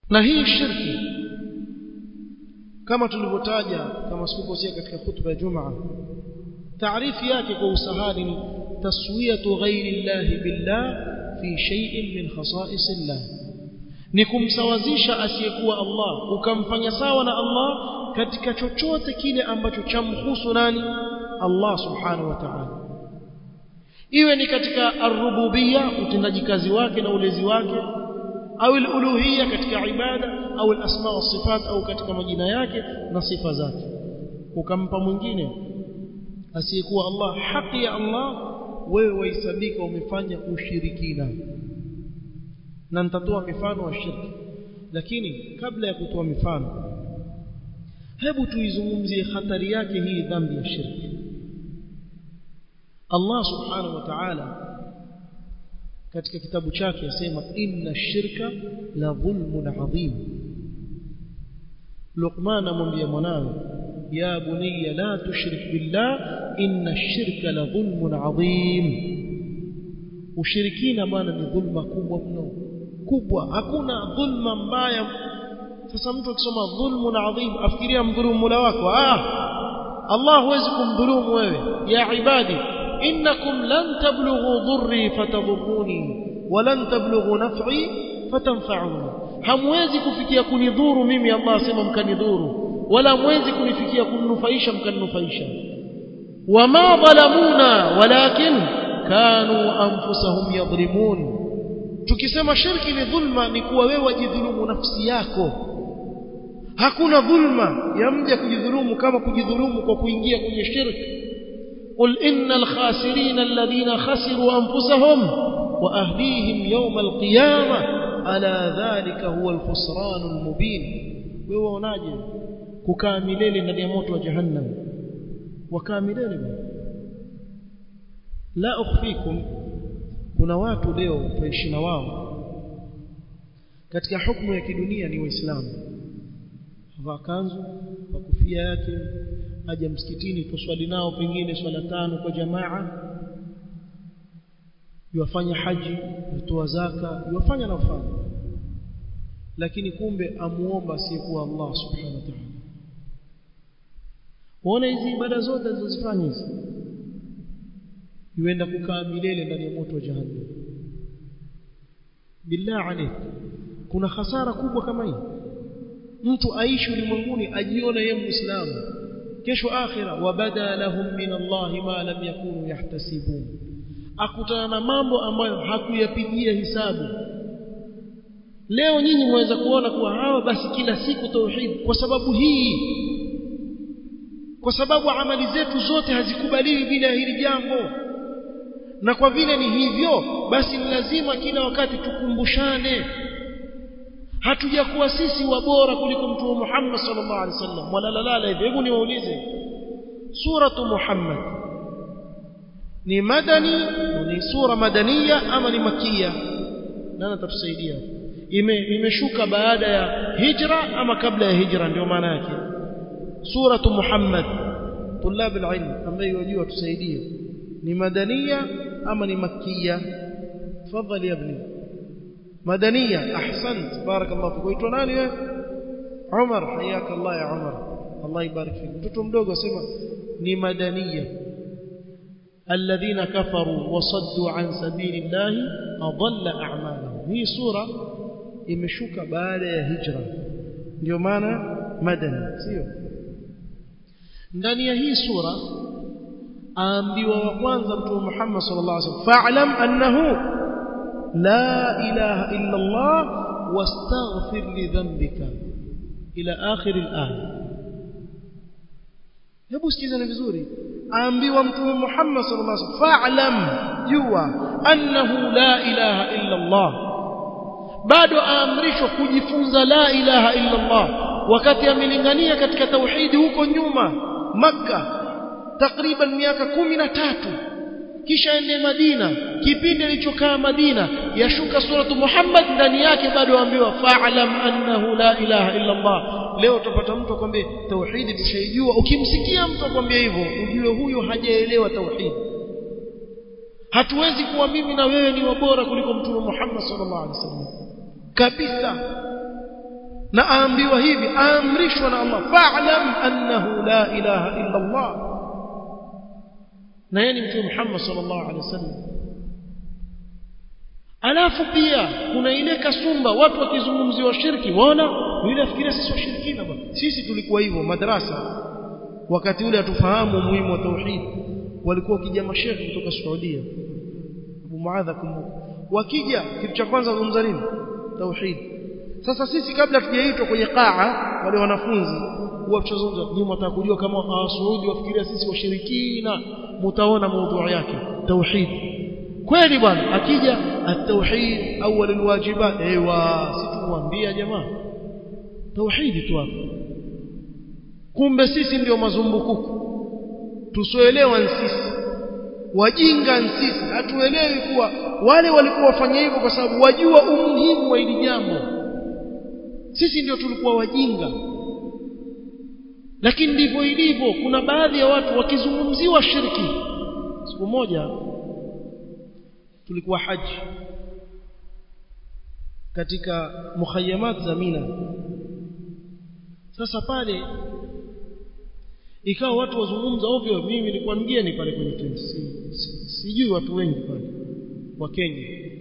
na hii shirki kama tulivyotaja kama sikukosea katika khutba ya Jumaa taarifu yake kwa usahali ni taswiyatu ghairi llahi billah fi shay'in min khasa'is llah ni kumsawazisha asiyekuwa Allah ukamfanya sawa na Allah katika chochote kile ambacho chamhusu nani Allah subhanahu wa ta'ala iwe ni katika ar-rububiyya utendaji kazi wake na ulezi wake au al-uluhiyya katika ibada au al-asma wa sifat au katika majina yake na sifa zake ukampa mwingine asiyekuwa Allah haki ya Allah wewe wahesabika umefanya ushirikina na nitatoa mifano wa shirki lakini kabla ya kutoa mifano hebu tuizungumzie hatari yake hii dhambi ya shirki Allah subhanahu wa ta'ala katika kitabu chake yasema inna shirka la dhulmun adhim Luqman amwambia mwanawe ya bunayya la tushrik billah inna shirka la dhulmun adhim ushirikina bwana ni dhulma kubwa mno kubwa hakuna dhulma mbaya sasa mtu akisoma dhulmun adhim afikiria mdhulumu mula wako ah Allah huwezi kumdhulumu wewe ya ibadi innakum lan tablughu dhurri fatadhurruni wa lan tablughu naf'i fatanfa'uni hamwezi kufikia kunidhuru mimi Allah asema mkanidhuru wala mwezi kunifikia kuninufaisha mkaninufaisha wama dhalamuna walakin kanu anfusahum yadhlimun tukisema shirki ni dhulma ni kuwa wewe wajidhulumu nafsi yako hakuna dhulma ya mja kujidhulumu kama kujidhulumu kwa kuingia kwenye shirki قل إن الخاسرين الذين خسروا أنفسهم وأهليهم يوم القيامة ألا ذلك هو الخسران المبين ويوناجي ككاملين ndani ya moto wa jahannam wakamilele la ukhfikum kuna watu leo tutaishi na wao katika hukumu ya kidunia ni waislamu vaa kanzu kwa kofia yake aje msikitini tuswali nao pengine swala tano kwa jamaa yuwafanya haji yutoa zaka yuwafanya nafanya lakini kumbe amuomba asiyekuwa Allah subhanahu wa ta'ala uone hizi ibada zote alizozifanya hizi yuenda kukaa milele ndani ya moto wa jahannam billah alayk kuna hasara kubwa kama hii mtu aishi ulimwenguni ajione yeye muislamu kesho akhira wabada lahum min Allah ma lam yakunu yahtasibun akutana na mambo ambayo hakuyapigia hisabu leo nyinyi mwaweza kuona kuwa hawa basi kila siku tauhid kwa sababu hii kwa sababu amali zetu zote hazikubaliwi bila hili jambo na kwa vile ni hivyo basi ni lazima kila wakati tukumbushane hatujakuwa sisi wabora kuliko mtume Muhammad sallallahu alaihi wasallam wala hivi hebu niwaulize suratu Muhammad ni madani ni sura madania ama ni makia nani atatusaidia ime imeshuka baada ya hijra ama kabla ya hijra ndio maana yake suratu Muhammad tulab alilm ambaye wajua tusaidie ni madania ama ni makia tafadhali ibni madania ahsant barakallahu fik waitwa nani wewe Umar hayaka Allah ya Umar Allah ibarik fik mtoto mdogo asema ni madania الذين كفروا وصدوا عن سبيل الله أضل أعمالهم هي سورة imeshuka baada ya hijra ndio maana madani sio ndani ya hii sura aambiwa wa kwanza mtume Muhammad sallallahu alaihi wasallam fa'lam annahu la ilaha illa Allah wastaghfir li dhanbika ila akhir al-aya hebu sikizeni vizuri aambiwa mtume Muhammad sallallahu alaihi wasallam fa'lam jua annahu la ilaha illa Allah bado aamrishwa kujifunza la ilaha illa Allah wakati amelingania katika tauhidi huko nyuma maka takriban miaka kumi na tatu kisha ende Madina kipindi alichokaa Madina yashuka suratu Muhammad ndani yake bado aambiwa fa'lam annahu la ilaha illa Allah leo utapata mtu akwambia tauhidi tushaijua ukimsikia mtu akwambia hivyo ujue huyo hajaelewa tauhidi hatuwezi kuwa mimi na wewe ni wabora kuliko mtume Muhammad sallallahu alaihi wasallam kabisa na aambiwa hivi aamrishwa na Allah fa'lam annahu la ilaha illa Allah na yeye ni mtume Muhammad sallallahu alaihi wasallam alafu pia kuna ile kasumba watu wakizungumziwa shirki waona yule afikiria sisi washirikina bwana sisi tulikuwa hivyo madrasa wakati ule hatufahamu umuhimu wa tauhid walikuwa wakija mashehe kutoka Saudia Abu Muadha kumbuka wakija kitu cha kwanza kuzungumza nini tauhid sasa sisi kabla tujaitwa kwenye qaa wale wanafunzi huwa tutazungumza nyinyi mtaka kujua kama Saudi wafikiria sisi washirikina mtaona mada yake tauhid kweli bwana akija at-tauhid awwal alwajibat ewa situambia jamaa tauhid tu hapo kumbe sisi ndio mazumbukuku tusoelewa sisi wajinga sisi hatuelewi kuwa wale walikuwa wafanya hivyo kwa sababu wajua umuhimu wa hili jambo sisi ndio tulikuwa wajinga lakini ndivyo ilivyo kuna baadhi ya watu wakizungumziwa shirki siku moja tulikuwa haji katika mukhayamat za Mina sasa pale ikawa watu wazungumza ovyo mimi nilikuwa mgeni pale kwenye tent si, si, sijui watu wengi pale wa Kenya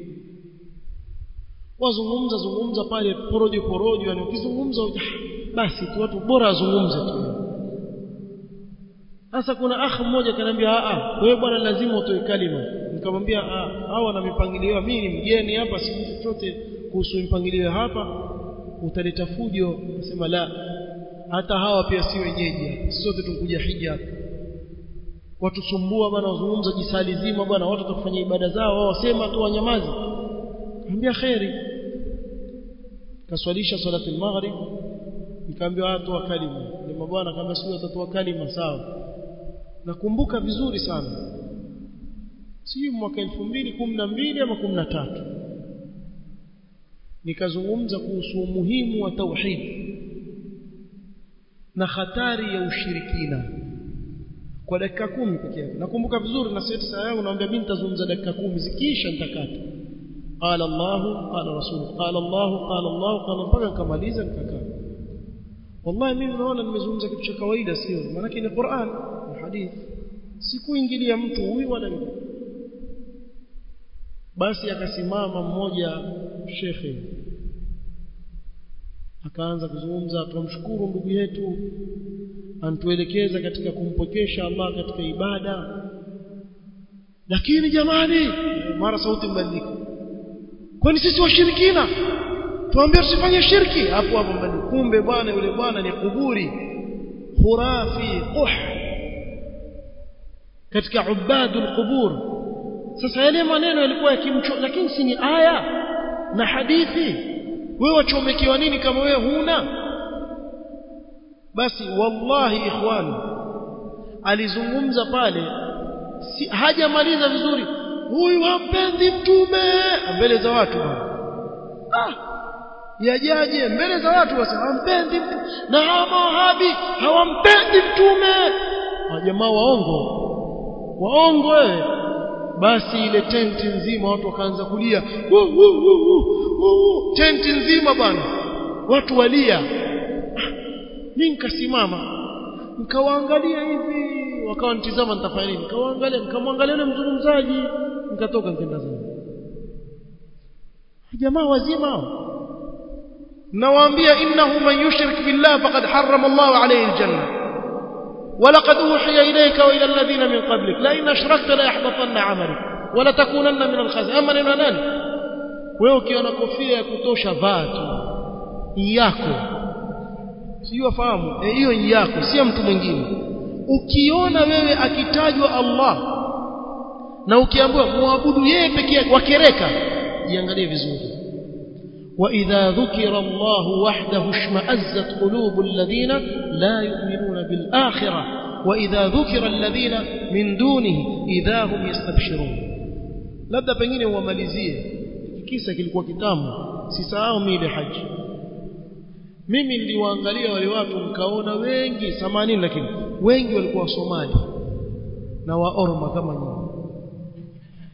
wazungumza zungumza pale porojo porojo yani ukizungumza basi tu watu bora wazungumze tu sasa kuna akh mmoja kaniambia a wewe bwana lazima utoe kalima nikamwambia hawa na mipangilio mimi ni mgeni hapa sijui chochote kuhusu mipangilio hapa utaleta fujo nasema la hata hawa pia si wenyeji sote tunkuja hija hapa watusumbua bwana wazungumza jisali zima bwana watu watakufanya ibada zao wao wasema tu wanyamazi ambia khairi kaswalisha salati al-maghrib nikaambia watu wa kalima ni mabwana kama sio watatoa kalima sawa nakumbuka vizuri sana si mwaka 2012 ama 13 nikazungumza kuhusu umuhimu wa tauhid na hatari ya ushirikina kwa dakika kumi pekee yake nakumbuka vizuri na sasa saa yangu naambia mimi nitazungumza dakika kumi zikiisha nitakata qala Allah qala rasul qala Allah qala Allah qala mpaka nikamaliza nikakaa wallahi mimi naona nimezungumza kitu cha kawaida sio maana ni Qur'an na hadith sikuingilia mtu huyu wala yule basi akasimama mmoja shekhe akaanza kuzungumza tumshukuru ndugu yetu antuelekeza katika kumpokesha Allah katika ibada lakini jamani mara sauti mbadilika kwani sisi washirikina tuambie usifanye shirki hapo hapo mbadilika kumbe bwana yule bwana ni kuburi khurafi quh katika ubadul qubur sasa yale maneno yalikuwa yakimcho lakini si ni aya na hadithi wewe wachomekewa nini kama wewe huna basi wallahi ikhwani alizungumza pale si, hajamaliza vizuri huyu hampendi mtume mbele za watu ah yajaje mbele za watu wasema hampendi mtu na hawa mawahabi hawampendi mtume jamaa waongo waongo wewe basi ile tenti nzima watu wakaanza kulia tenti nzima bwana watu walia mimi nikasimama nikawaangalia hivi wakawa nitizama nitafanya nini nikawaangalia nikamwangalia yule mzungumzaji nikatoka nikaenda zangu jamaa wazima hao nawaambia innahu man yushrik billah faqad harrama Allah alayhi aljanna ولقد أوحي إليك وإلى الذين من قبلك لئن أشركت ليحبطن عملك ولا تكونن من الخاسرين أما neno nani wewe ukiona kofia ya kutosha vaa tu yako sio fahamu hiyo e, yako sio mtu mwingine ukiona wewe akitajwa Allah na ukiambiwa muabudu yeye pekee yake wakereka jiangalie vizuri وإذا ذكر الله وحده اشمأزت قلوب الذين لا يؤمنون بالآخرة وإذا ذكر الذين من دونه إذا هم يستبشرون labda pengine uwamalizie kisa kilikuwa kitamu sisahau mimi haji mimi niliwaangalia wale watu nikaona wengi 80 lakini wengi walikuwa wasomali na waorma kama nyinyi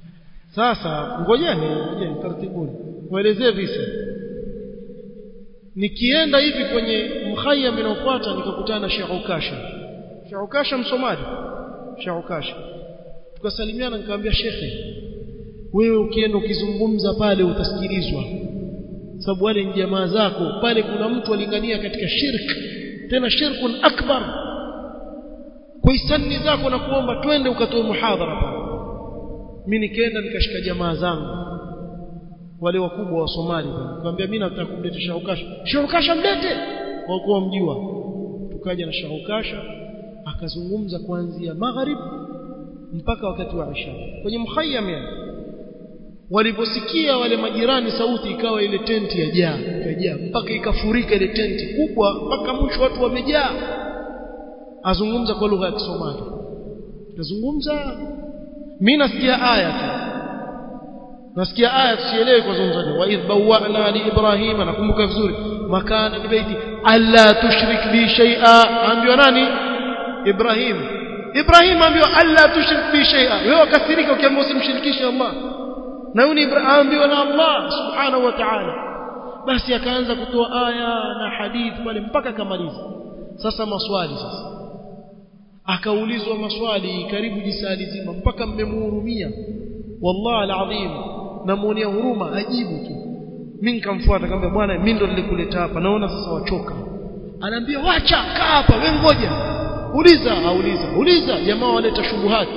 sasa ngojeni ngojeni taratibu muelezee visa nikienda hivi kwenye mkhayyam inayofuata nikakutana na Sheikh Ukasha Sheikh Ukasha msomali Sheikh Ukasha tukasalimiana nikamwambia shekhe wewe ukienda ukizungumza pale utasikilizwa sababu wale ni jamaa zako pale kuna mtu alingania katika shirk tena shirkun akbar kwa hisani zako na kuomba twende ukatoe muhadhara pale mimi nikaenda nikashika jamaa zangu wale wakubwa wa Somali nikamwambia mimi nataka kumleta Shaukasha Shaukasha mlete kwa kuwa mjua tukaja na Shaukasha akazungumza kuanzia magharib mpaka wakati wa Isha kwenye mkhayyam yani waliposikia wale majirani sauti ikawa ile tenti yajaa ikajaa mpaka ikafurika ile tenti kubwa mpaka mwisho watu wamejaa azungumza kwa lugha ya Kisomali azungumza mimi nasikia aya tu nasikia aya tusielewe kwa zungumza wa idh bawwa'na li ibrahima nakumbuka vizuri makana ni baiti alla tushrik bi shay'a ambiwa nani ibrahim ibrahim ambiwa alla tushrik bi shay'a wewe ukasirika ukiambiwa usimshirikishe Allah na yule Ibrahim ambiwa na Allah subhanahu wa ta'ala basi akaanza kutoa aya na hadithi pale mpaka akamaliza sasa maswali sasa akaulizwa maswali karibu jisali zima mpaka mmemuhurumia wallahi alazim namuonea huruma ajibu tu mimi nikamfuata akamwambia bwana mimi ndo nilikuleta hapa naona sasa wachoka anaambia wacha kaa hapa wewe ngoja uliza auliza uliza jamaa waleta shubuhati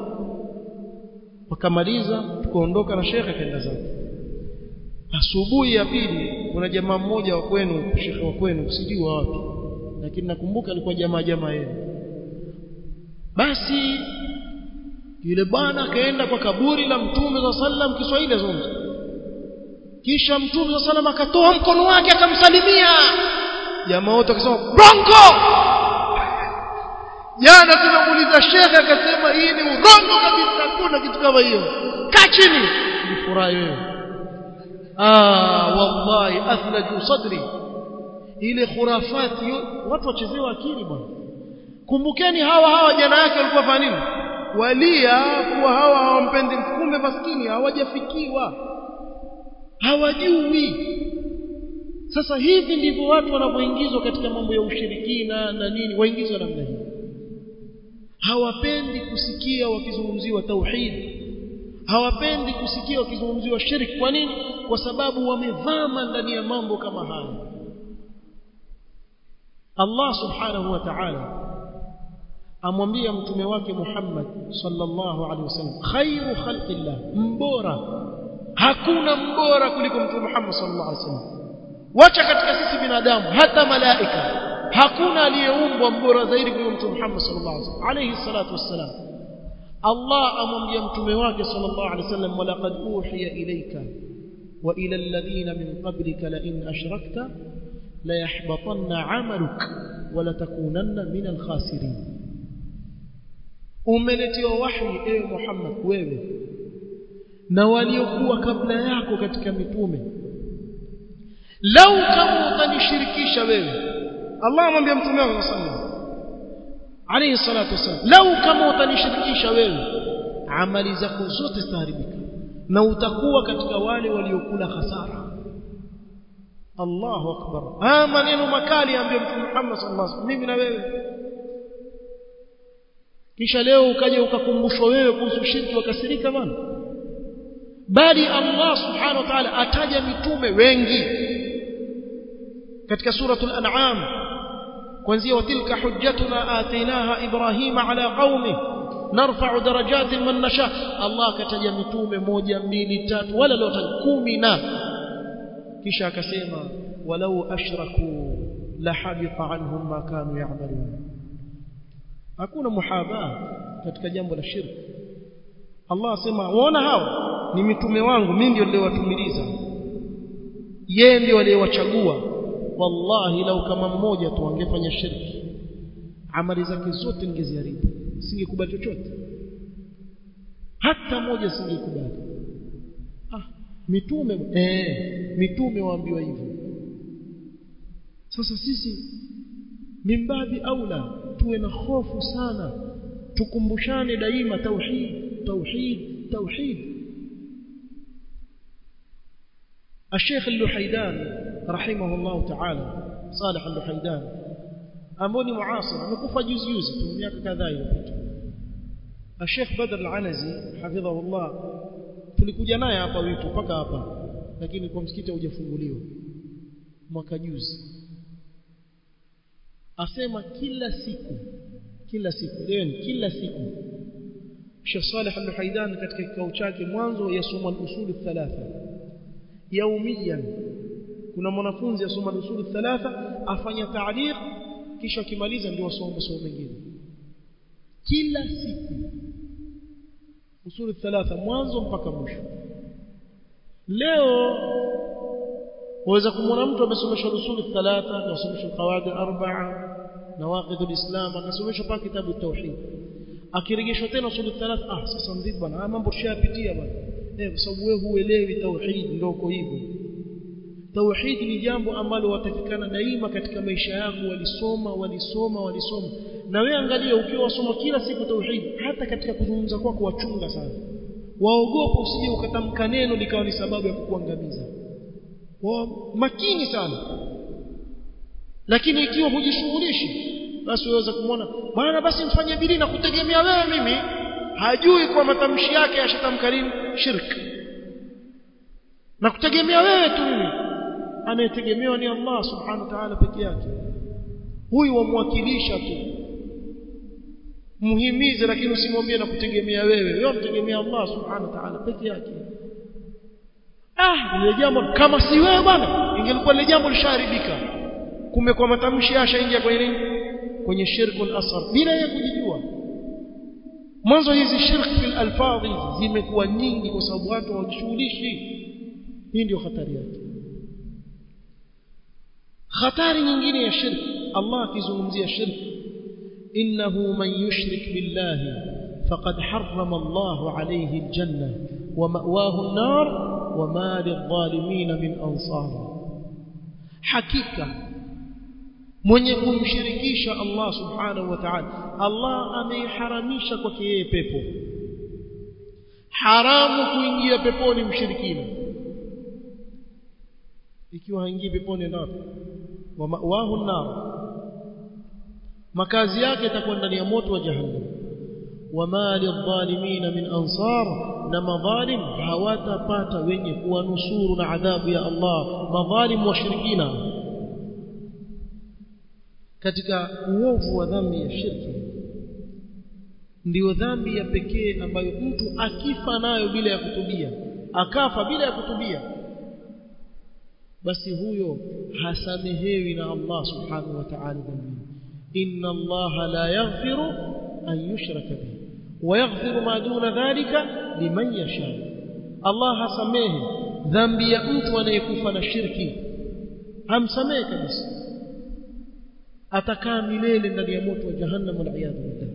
wakamaliza tukaondoka na shekhe kaenda zake asubuhi ya pili kuna jamaa mmoja wa kwenu shekhe wa kwenu sijui wapi lakini nakumbuka alikuwa jamaa jamaa yenu basi yule bwana akaenda kwa kaburi la mtume za sallam Kiswahili azungumza kisha mtume za sallam akatoa mkono wake akamsalimia jamaa wote akasema bronco jana tunamuuliza shekhe akasema hii ni urongo kabisa hakuna kitu kama hiyo kaa chini nifurahi wewe ah wallahi athlaju sadri ile khurafati watu wachezewa akili bwana kumbukeni hawa hawa jana yake walikuwa fanya nini walia kuwa hawa hawampendi kumbe maskini hawajafikiwa hawajui sasa hivi ndivyo watu wanapoingizwa katika mambo ya ushirikina na nini waingizwa namna hii hawapendi kusikia wakizungumziwa tauhid hawapendi kusikia wakizungumziwa shirki kwa nini kwa sababu wamevama ndani ya mambo kama haya Allah subhanahu wa ta'ala amwambia mtume wake Muhammad sallallahu alaihi wasallam khairu khalqillah mbora hakuna mbora kuliko mtume Muhammad sallallahu alaihi wasallam wacha katika sisi binadamu hata malaika hakuna aliyeumbwa mbora zaidi kuliko mtume Muhammad sallallahu alaihi wasallam alayhi salatu wassalam Allah amwambia mtume wake sallallahu alaihi wasallam walaqad uhiya ilayka wa ila alladhina min qablika la in ashrakta la yahbatanna 'amaluk wa la takunanna min al-khasirin umeletiwa wahi ewe Muhammad wewe na waliokuwa kabla yako katika mitume lau kama utanishirikisha wewe Allah amwambia mtume wake sallallahu alayhi salatu wasallam lau kama utanishirikisha wewe amali zako zote zitaharibika na utakuwa katika wale waliokula hasara Allahu akbar haya maneno makali ambayo mtume Muhammad sallallahu alaihi wasallam mimi na wewe kisha leo ukaja ukakumbushwa wewe kuhusu shirki wakasirika bana bali Allah subhanahu wa ta'ala ataja mitume wengi katika suratul an'am kuanzia watilka hujjatuna atainaha ibrahima ala qaumi narfa'u darajatin man nasha Allah akataja mitume moja mbili tatu wala leo kumi na kisha akasema walau ashraku la habita anhum ma kanu ya'malun hakuna muhadha katika jambo la shirki Allah asema waona hao ni mitume wangu mimi ndio niliowatumiliza yeye ndio aliyewachagua wallahi lau kama mmoja tu angefanya shirki amali zake zote ningeziharibu singekubali chochote hata moja singekubali ah mitume eh mitume waambiwa hivyo sasa sisi mimbabi aula tuwe na hofu sana tukumbushane daima tauhid tauhid tauhid الشيخ اللحيدان rahimahullah ta'ala Salih al-Haidan ambao ni muasir amekufa juzi juzi tu miaka kadhaa iliyopita Sheikh Badr al-Anazi hafidhahullah tulikuja naye hapa witu mpaka hapa lakini kwa msikiti haujafunguliwa mwaka juzi asema kila siku kila siku leo kila siku Sheikh Saleh al-Haidan katika kikao chake mwanzo yasoma al-usul thalatha yaumiyan kuna mwanafunzi asoma al-usul thalatha afanya ta'liq kisha akimaliza ndio asome somo mengine kila siku usul thalatha mwanzo mpaka mwisho leo waweza kumwona mtu amesomeshwa usul thalatha akasomeshwa qawaid arba'a nawaqid alislam akasomeshwa pa kitabu tauhid akirejeshwa tena usul thalatha ah sasa mzidi bwana mambo tushayapitia bwana eh kwa sababu wewe huelewi tauhid ndio uko hivyo tauhid ni jambo ambalo watakikana daima katika maisha yako walisoma walisoma walisoma na wewe angalia ukiwa wasoma kila siku tauhid hata katika kuzungumza kwako wachunga sana waogopa usije ukatamka neno likawa ni sababu ya kukuangamiza wa makini sana lakini ikiwa hujishughulishi basi waweza kumwona bwana basi mfanye bidii na kutegemea wewe mimi hajui kwa matamshi yake yashatamka nini shirk na kutegemea wewe tu mimi anayetegemewa ni Allah subhanahu wa ta'ala peke yake huyu wamwakilisha tu muhimize lakini usimwambie na kutegemea wewe wewe mtegemea Allah subhanahu wa ta'ala peke yake ah ile jambo kama si wewe bwana ingelikuwa ile jambo lisharibika kumbe kwa matamshi yashaingia kwenye nini kwenye shirkul asghar bila yeye kujijua mwanzo hizi shirk fil alfadhi zimekuwa nyingi kwa sababu watu hawajishughulishi hii ndio hatari yake hatari nyingine ya shirk Allah akizungumzia shirk innahu man yushrik billahi faqad harrama Allah alayhi aljanna wa ma'wahu an-nar wa ma lidh-dhalimin min ansar hakika mwenye kumshirikisha Allah subhanahu wa ta'ala Allah ameiharamisha kwake yeye pepo haramu kuingia peponi mshirikina ikiwa haingii peponi ndio wa mawahu nar makazi yake itakuwa ndani ya moto wa jahannam wama lidhalimina min ansar na madhalim hawatapata wenye kuwanusuru na adhabu ya Allah madhalim washirikina katika uovu wa dhambi ya shirki ndiyo dhambi ya pekee ambayo mtu akifa nayo bila ya kutubia akafa bila ya kutubia basi huyo hasamehewi na Allah subhanahu wa ta'ala dhambi inna Allah la yaghfiru an yushraka bihi wa yaghfiru ma duna dhalika liman yasha Allah hasamehe dhambi ya mtu anayekufa na shirki hamsamehe kabisa atakaa milele ndani ya moto wa jahannam wal iyad billah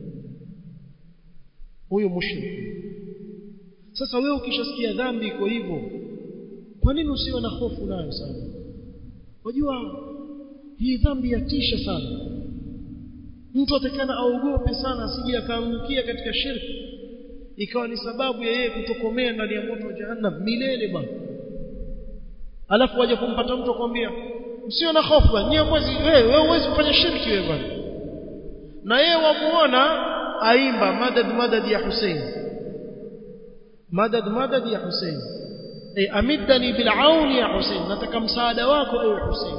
huyo mushrik sasa wewe ukishasikia dhambi iko hivyo kwa nini usiwe na hofu nayo sana unajua hii dhambi yatisha sana mtu atakana aogope sana asije akaangukia katika shirki ikawa ni sababu ya yeye kutokomea ndani ya moto wa jahannam milele bwana alafu waje kumpata mtu akwambia usio na hofu bwana niye mwezi wewe wewe huwezi kufanya shirki wewe bwana na yeye wamuona aimba madad madad ya Hussein madad madad ya Hussein ay amidani bil auni ya Hussein nataka msaada wako ewe Hussein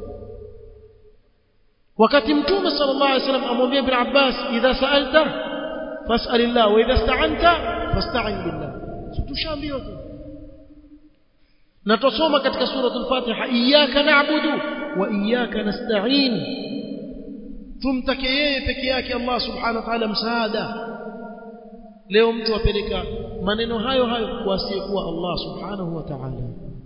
wakati mtume sallallahu alaihi wasallam amwambia ibn Abbas idha sa'alta fas'alillah wa idha ista'anta fasta'in billah tushaambiwa tu na tusoma katika suratul Fatiha iyyaka na'budu wa iyyaka nasta'in tumtake yeye peke yake Allah subhanahu wa ta'ala msaada leo mtu apeleka maneno hayo hayo kwa asiyekuwa Allah subhanahu wa ta'ala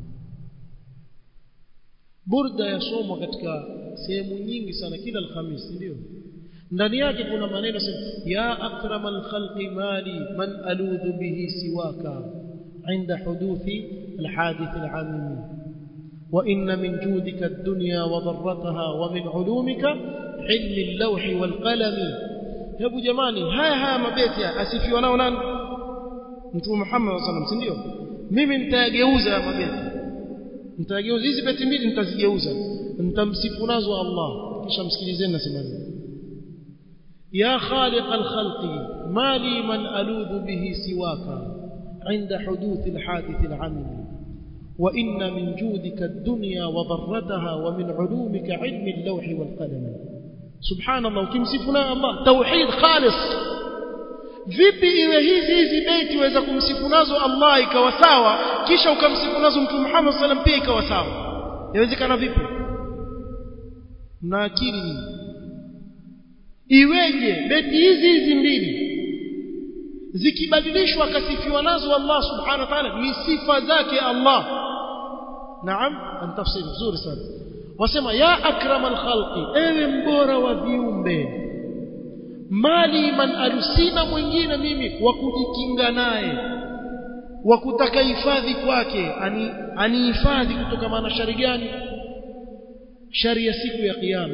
burda yasomwa katika sehemu nyingi sana kila alhamisi ndio ndani yake kuna maneno sema ya akramal khalqi mali man aludhu bihi siwaka عند حدوث الحادث العميم وإن من جودك الدنيا وضرتها ومن علومك علم اللوح والقلم hebu jamani haya haya mabeti asifiwa nao nani mtume Muhammad sallallahu alaihi wasallam ndio mimi nitayageuza haya mabeti nitageuza hizi beti mbili nitazigeuza nitamsifu nazo Allah kisha msikilizeni nasema nini يا خالق الخلق ما لي من ألوذ به سواك عند حدوث الحادث العميم وإن من جودك الدنيا وضرتها ومن علومك علم اللوح والقلم سبحان الله وكمسفنا الله توحيد خالص vipi iwe hizi hizi beti waweza kumsifu nazo Allah ikawa sawa kisha ukamsifu nazo mtume Muhammad sallam pia ikawa sawa inawezekana vipi mna akili nyinyi iweje beti hizi hizi mbili zikibadilishwa akasifiwa nazo Allah subhanahu wa ta'ala ni sifa zake Allah naam antafsiri vizuri sana wasema ya akramal khalqi ewe mbora wa viumbe mali man alusina mwingine mimi wa kujikinga naye wa kutaka hifadhi kwake ani anihifadhi kutoka na shari gani shari ya siku ya kiyama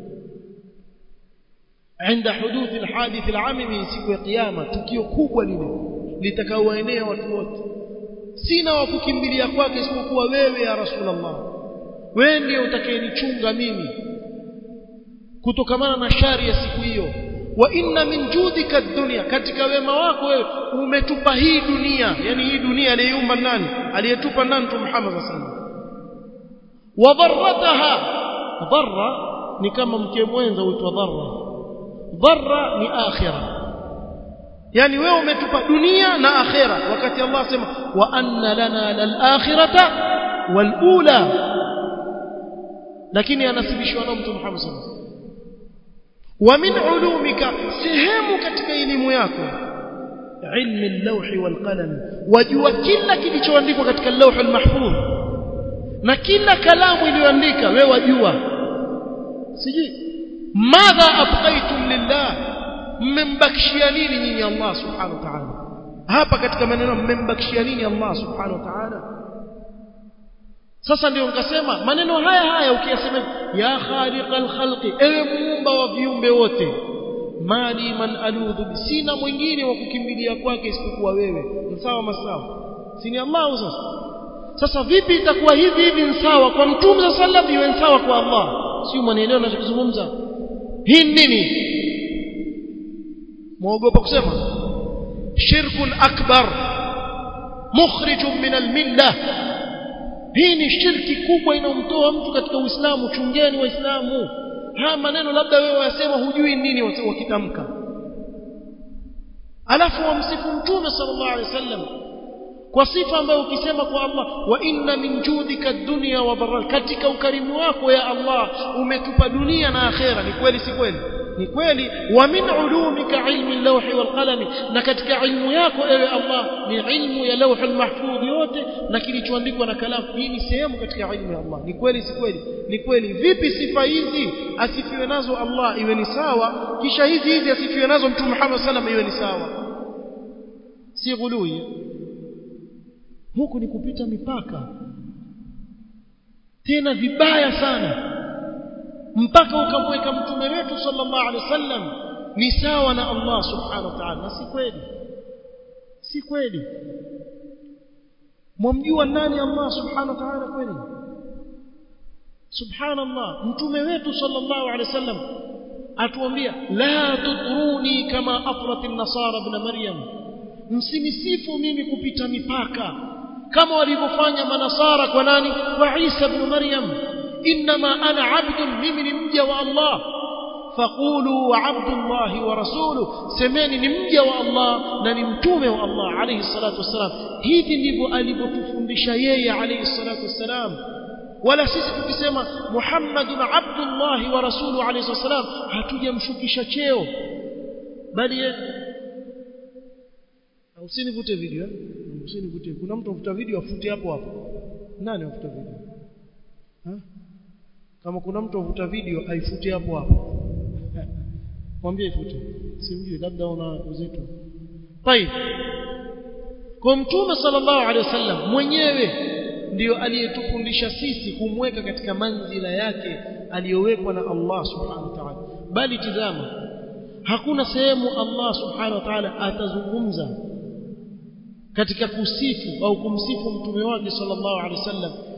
عند حدوث الحادث العامي siku ya kiyama tukio kubwa lile litakaoenea watu wote sina wa kukimbilia kwake isipokuwa wewe ya rasulullah wewe ndiye utakayenichunga mimi kutokamana na shari ya siku hiyo wa inna min judika dunya katika wema wako wewe umetupa hii dunia yani hii dunia aliyeumba nani aliyetupa nani mtume Muhammad sallallahu alaihi wasallam wa dharrataha dharra ni kama mke mwenza huitwa dharra dharra ni akhirah yani wewe umetupa dunia na akhira wakati Allah sema wa anna lana lal akhirata wal ula lakini anasibishwa na mtume Muhammad sallallahu alaihi wasallam wa min ulumika sehemu katika elimu yako ilmi al-lawh wal qalam wajua kila kilichoandikwa katika al-lawh al-mahfuz na kila kalamu iliyoandika wewe wajua sijui madha abqaitum lillah mmembakishia nini nyinyi Allah subhanahu wa ta'ala hapa katika maneno mmembakishia nini Allah subhanahu wa ta'ala sasa ndio nikasema maneno haya haya ukiyasema ya khaliqal khalqi ewe muumba wa viumbe wote mali man aludhu sina mwingine wa kukimbilia kwake isipokuwa wewe sawa masawa si ni Allah sasa sasa vipi itakuwa hivi hivi ni sawa kwa mtume sallallahu alaihi wasallam iwe sawa kwa Allah sio mwanaelewa ninachozungumza hii nini muogopa kusema shirkun akbar mukhrijun min almillah hii ni shirki kubwa inayomtoa mtu katika Uislamu chungeni waislamu haya maneno labda wewe wayasema hujui nini wakitamka alafu wamsifu mtume sallallahu alaihi wasallam kwa sifa ambayo ukisema kwa Allah wa inna min judika dunya wa barra katika ukarimu wako ya Allah umetupa dunia na akhera ni kweli si kweli ni kweli wa min ulumika ilmi lawhi wal qalami na katika ilmu yako ewe Allah ni ilmu ya lawh al mahfudh yote na kilichoandikwa na kalamu hii ni sehemu katika ilmu ya Allah ni kweli si kweli ni kweli vipi sifa hizi asifiwe nazo Allah iwe ni sawa kisha hizi hizi asifiwe nazo mtume Muhammad sallam iwe ni sawa si ghului huku ni kupita mipaka tena vibaya sana mpaka ukamweka mtume wetu sallallahu alaihi wasallam ni sawa na Allah subhanahu wa ta'ala na si kweli si kweli mwamjua nani Allah subhanahu wa ta'ala kweli subhanallah mtume wetu sallallahu alaihi wasallam atuambia la tutruni kama afrat an-nasara ibn maryam msinisifu mimi kupita mipaka kama walivyofanya manasara kwa nani kwa Isa ibn Maryam inma ana abdun mimi ni mja wa Allah faqulu abdullah wa rasuluhu semeni ni mja wa Allah na ni mtume wa Allah alayhi salatu wasalam hivi ndivyo alivyotufundisha yeye alayhi salatu wasalam wala sisi tukisema Muhammadun abdullah wa rasuluhu alayhi wasalam hatujamshukisha cheo bali usinivute video eh? usinivute kuna mtu afuta video afute hapo hapo nani afuta video ha? kama kuna mtu afuta video aifute hapo hapo mwambie ifute simjui labda una uzito طيب kwa mtume sallallahu alaihi wasallam mwenyewe ndiyo aliyetufundisha sisi kumweka katika manzila yake aliyowekwa na Allah subhanahu wa ta'ala bali tizama hakuna sehemu Allah subhanahu wa ta'ala atazungumza katika kusifu au kumsifu mtume wake sallallahu alaihi wasallam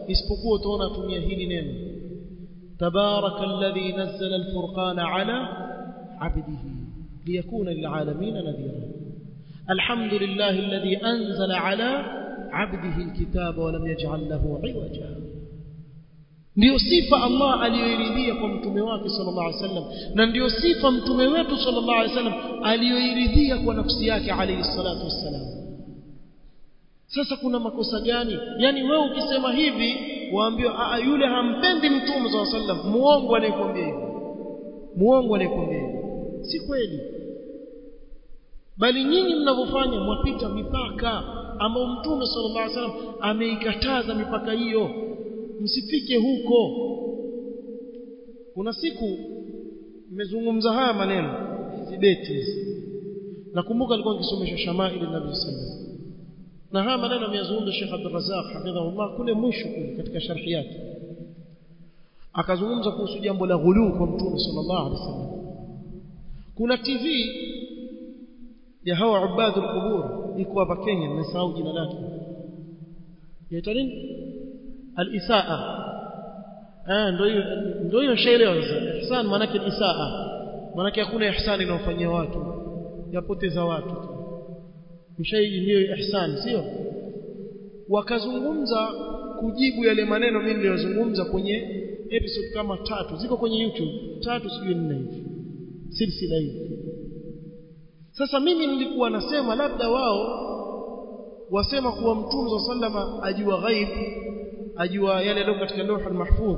isipokuwa utaona atumia hili neno tabaraka alladhi nazzala alfurqana ala abdihi liyakuna lilalamin nadhira الحمد لله الذي أنزل على عبده الكتاب ولم يجعل له عوجا ndio sifa Allah aliyoiridhia kwa mtume wake sallallahu alaihi wasallam na ndio sifa mtume wetu sallallahu alaihi wasallam aliyoiridhia kwa nafsi yake alayhi salatu wassalam sasa kuna makosa gani yani wewe ukisema hivi waambiwa yule hampendi mtume sallallahu alaihi wasallam muongo anayekwambia hivi muongo anayekwambia hivi si kweli bali nyinyi mnavyofanya mwapita mipaka ambayo mtume sallallahu alaihi wasallam ameikataza mipaka hiyo msifike huko kuna siku nimezungumza haya maneno hizi beti hizi nakumbuka alikuwa akisomesha shamaili nabii sallallahu na haya maneno ameyazungumza Sheikh Abdul Razzaq hafidhahullah kule mwisho kule katika sharhi yake akazungumza kuhusu jambo la ghulu kwa mtume sallallahu alaihi wasallam kuna TV ya hawa ubadul qubur iko hapa Kenya nimesahau jina lake yaitwa nini al-isaa ah ndio hiyo ndio hiyo shaelewa sasa ihsan maana yake isaa maana yake hakuna ihsani inayofanyia watu yapoteza watu mshaiji ndio ihsan sio wakazungumza kujibu yale maneno mimi niliyozungumza kwenye episode kama tatu ziko kwenye YouTube tatu sijui nne hivi silsila hivi sasa mimi nilikuwa nasema labda wao wasema kuwa mtume wa sallama ajua ghaib ajua yale yaliyo katika lawhul mahfudh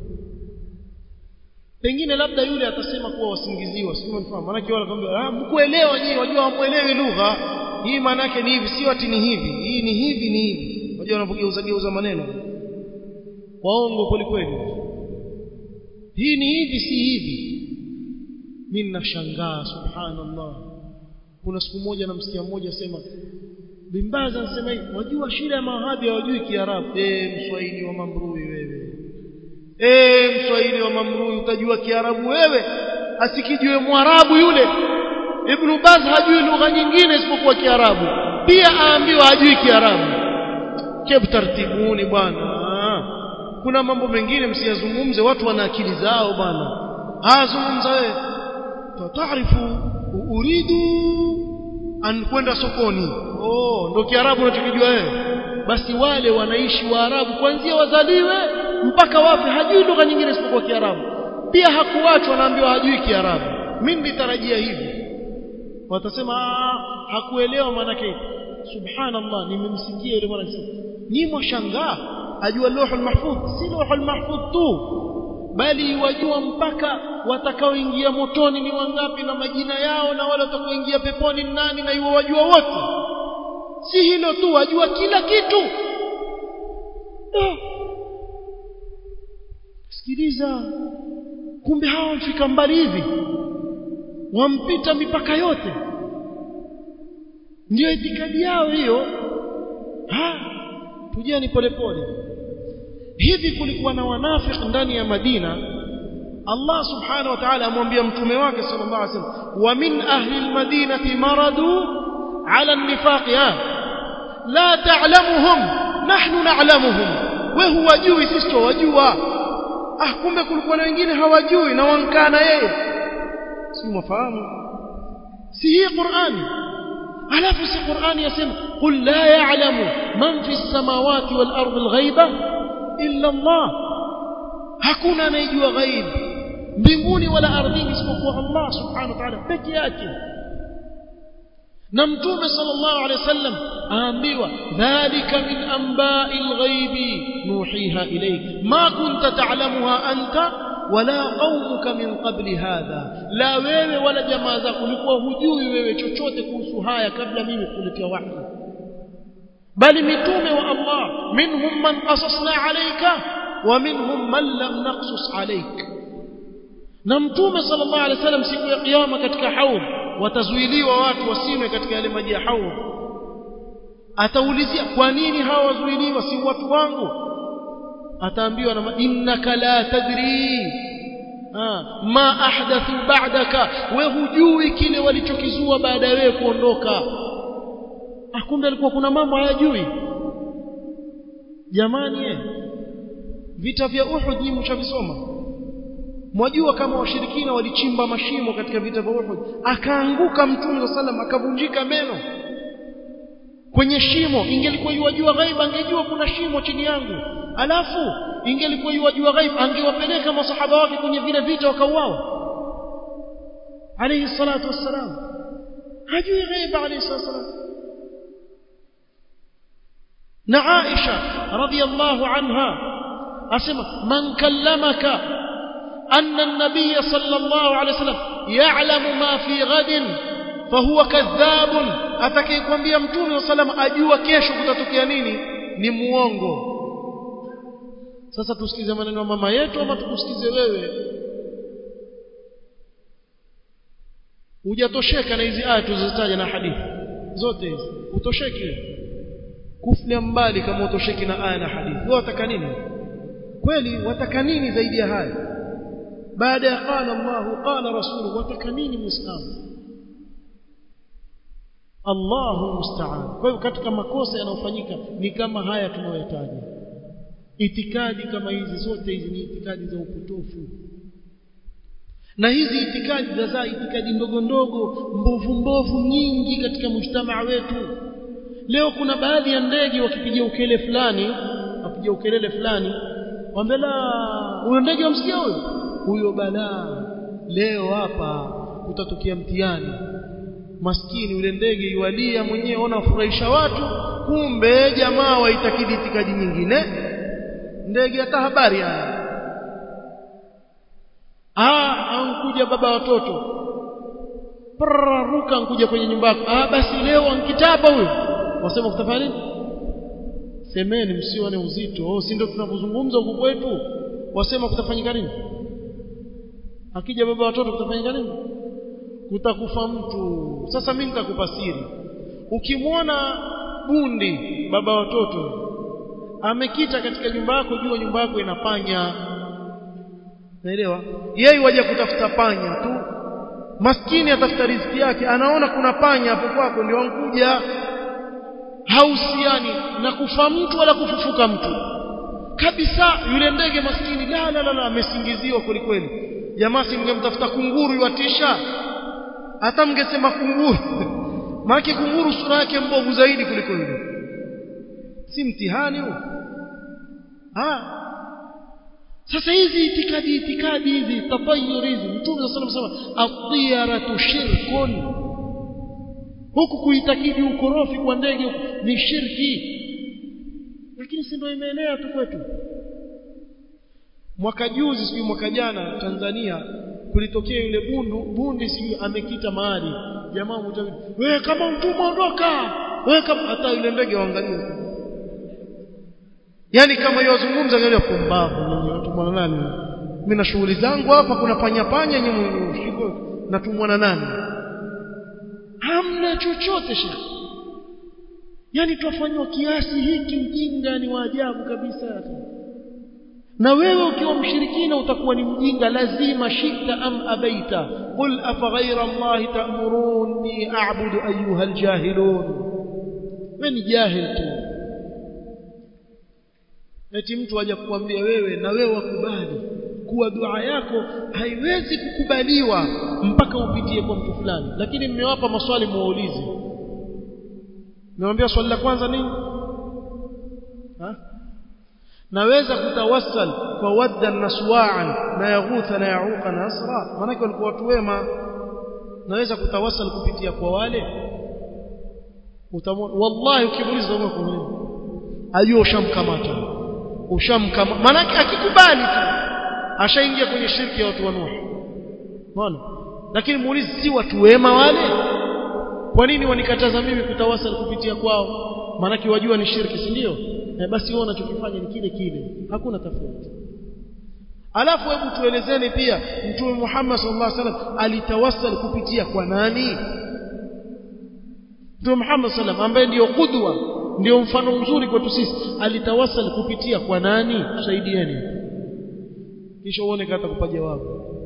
pengine labda yule atasema kuwa wasingiziwa sio mfahamu maana wale kwambia ah mkuelewa nyinyi wajua hamuelewi lugha hii maana yake ni hivi sio ati ni hivi hii ni hivi ni hivi wajua wanapogeuza geuza maneno waongo kweli kweli hii ni hivi si hivi mimi ninashangaa subhanallah kuna siku moja namsikia mmoja asema Bimbaza anasema hivi wajua shida ya mawahabi hawajui kiarabu eh mswahili wa mamrui wewe eh mswahili wa mamrui utajua kiarabu wewe asikijue mwarabu yule Ibn Baz hajui lugha nyingine isipokuwa kiarabu pia aambiwa hajui kiarabu kebu tartibuni bwana kuna mambo mengine msiyazungumze watu wana akili zao bwana azungumza wewe taarifu uridu an kwenda sokoni oh ndo kiarabu unachokijua wewe basi wale wanaishi waarabu kuanzia wazaliwe mpaka wafe hajui lugha nyingine isipokuwa kiarabu pia hakuachwa naambiwa hajui kiarabu mimi nitarajia hivi watasema hakuelewa maanake subhanallah nimemsikia yule mwana akisema ni mwashangaa ajua lawhul mahfudh si lawhul mahfudh tu bali wajua mpaka watakaoingia motoni ni wangapi na majina yao na wale watakaoingia peponi ni nani na iwo wajua wote si hilo tu wajua kila kitu sikiliza kumbe hawa wamfika mbali hivi wampita mipaka yote ndio itikadi yao hiyo ha tujeni polepole hivi kulikuwa na wanafiki ndani ya Madina Allah subhanahu wa ta'ala amwambia mtume wake sallallahu alaihi wasallam wa min ahli almadinati maradu ala an-nifaq la ta'lamuhum nahnu na'lamuhum we huwajui sisi tuwajua ah kumbe kulikuwa na wengine hawajui na wankana yeye si mfahamu si hii Qur'ani alafu si Qur'ani yasema qul la ya'lamu man fi as-samawati wal ardi al-ghaiba illa Allah hakuna anayejua ghaib mbinguni wala ardhini isipokuwa Allah subhanahu wa ta'ala peke yake na mtume sallallahu alaihi wasallam aambiwa dhalika min anba'il ghaibi nuhiha ilayk ma kunta ta'lamuha anta wala qaumuka min qabli hadha la wewe wala jamaa zako ulikuwa hujui wewe chochote kuhusu haya kabla mimi kuletea wahi bali mitume wa Allah minhum man qasasna alayka wa minhum man lam naqsus alayk na mtume sallallahu alaihi wasallam siku ya kiyama katika haudh watazuiliwa watu wasinywe katika yale maji ya haudh ataulizia kwa nini hawa wazuiliwa si watu wangu ataambiwa na innaka la tadri ma ahdathu ba'daka we hujui kile walichokizua baada ya wewe kuondoka kumbe alikuwa kuna mambo hayajui jamani eh vita vya Uhud nyinyi mshavisoma mwajua kama washirikina walichimba mashimo katika vita vya Uhud akaanguka mtume sallam akavunjika meno kwenye shimo ingelikuwa yuwajua ghaiba angejua kuna shimo chini yangu alafu ingelikuwa yuwajua ghaiba angewapeleka masahaba wake kwenye vile vita wakauawa alayhi salatu wassalam hajui ghaiba alayhi salatu wassalam na Aisha radhiyallahu anha asema man kallamaka أن النبي صلى الله عليه وسلم يعلم ما في غد فهو كذاب atakayekwambia mtume sallam ajua kesho kutatokea nini ni muongo sasa tusikize maneno ya mama yetu ama tukusikize wewe hujatosheka na hizi aya tulizozitaja na hadithi zote hizi utosheki kuflia mbali kama utosheki na aya na hadithi wewe wataka nini kweli wataka nini zaidi ya haya baada ya qala Allah qala rasuluhu wataka nini muislamu Allahu musta'an kwa hiyo katika makosa yanayofanyika ni kama haya tunayoyataja itikadi kama hizi zote hizi ni itikadi za upotofu na hizi itikadi za za itikadi ndogo ndogo mbovu mbovu nyingi katika mujtamaa wetu leo kuna baadhi ya ndege wakipiga ukele fulani wapiga ukelele fulani wambela huyo ndege wamsikia huyo huyo balaa leo hapa kutatokea mtihani maskini yule ndege yualia mwenyewe ona furahisha watu kumbe jamaa waitakidi itikadi nyingine ndege hata habari haya ah ankuja baba watoto ruka ankuja kwenye nyumba yako ah basi leo ankitaba huyo wasema kutafanya nini semeni msione uzito oh si ndio tunavyozungumza huku kwetu wasema kutafanyika nini akija baba watoto kutafanyika nini kutakufa mtu sasa mimi nitakupa siri ukimwona bundi baba watoto amekita katika nyumba yako jua nyumba yako inapanya naelewa yeye waje kutafuta panya tu maskini atafuta riziki yake anaona kuna panya hapo kwako ndio ankuja hausiani na kufa mtu wala kufufuka mtu kabisa yule ndege maskini la la la, la amesingiziwa kweli kweli jamaa si mngemtafuta kunguru yuatisha hata mngesema kunguru maana kunguru sura yake mbovu zaidi kuliko yule si mtihani huu ah sasa hizi itikadi itikadi hizi tatayur hizi mtume sallallahu alayhi wasallam at-tiyaratu shirkun huku kuitakidi ukorofi kwa ndege ni shirki lakini si ndio imeenea tu kwetu mwaka juzi sijui mwaka jana Tanzania kulitokea yule bundu bundi sijui amekita mahali jamaa mmoja wewe kama mtumwa ondoka wewe kama hata yule ndege waangalie yani kama yozungumza angalia pumbavu natumwa na nani mimi na shughuli zangu hapa kuna panya panya nyinyi shiko natumwa na nani hamna chochote shekhi yani twafanywa kiasi hiki ujinga ni wa ajabu kabisa na wewe ukiwa mshirikina utakuwa ni mjinga lazima shita am abaita qul afa ghayra allahi ta'muruni a'budu ayyuha aljahilun wewe ni jahil tu eti mtu aje kukwambia wewe na wewe wakubali kuwa dua yako haiwezi kukubaliwa mpaka upitie kwa mtu fulani lakini mmewapa maswali muwaulize nimwambia swali la kwanza nini ha? naweza kutawassal kwa wadda na suwa'an na yaghutha na yauqa na asra maana walikuwa watu wema naweza kutawassal kupitia kwa wale utamwona wallahi ukimuuliza wewe kwa nini ajua ushamkamata ushamkama maana akikubali tu ashaingia kwenye shirki ya watu wa Nuh unaona lakini muulize si watu wema wale kwa nini wanikataza mimi kutawasal kupitia kwao maana wajua ni shirki si ndio e basi wao wanachokifanya ni kile kile hakuna tofauti alafu hebu tuelezeni pia mtume Muhammad sallallahu alaihi wasallam alitawassal kupitia kwa nani mtume Muhammad sallallahu ambaye ndiyo kudwa ndio mfano mzuri kwetu sisi alitawassal kupitia kwa nani tusaidieni kisha uone kata kupa jawabu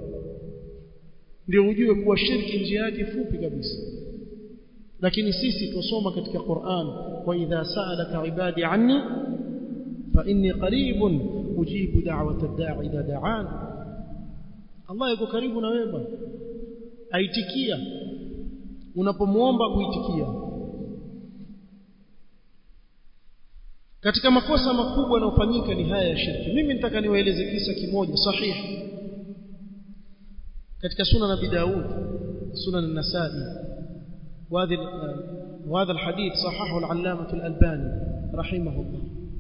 ndio ujue kuwa shirki njia yake fupi kabisa lakini sisi tusoma katika Qur'an wa idha sa'alaka ibadi anni fa inni qaribun ujibu da'wata da'i idha da'an Allah yuko karibu na wewe bwana aitikia unapomuomba kuitikia katika makosa makubwa yanayofanyika ni haya ya shirki mimi nitaka niwaeleze kisa kimoja sahihi katika sunan abi daud sunan an-nasa'i وهذا وهذا الحديث صححه العلامة الألباني رحمه الله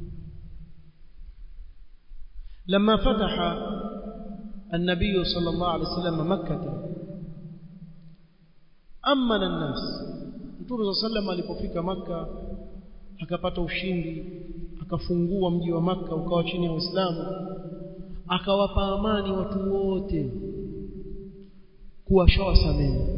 لما فتح النبي صلى الله عليه وسلم مكة أمن الناس Mtume صلى الله عليه وسلم alipofika Makka akapata ushindi akafungua mji wa Makka ukawa chini ya Uislamu akawapa amani watu wote kuwa shawasamehe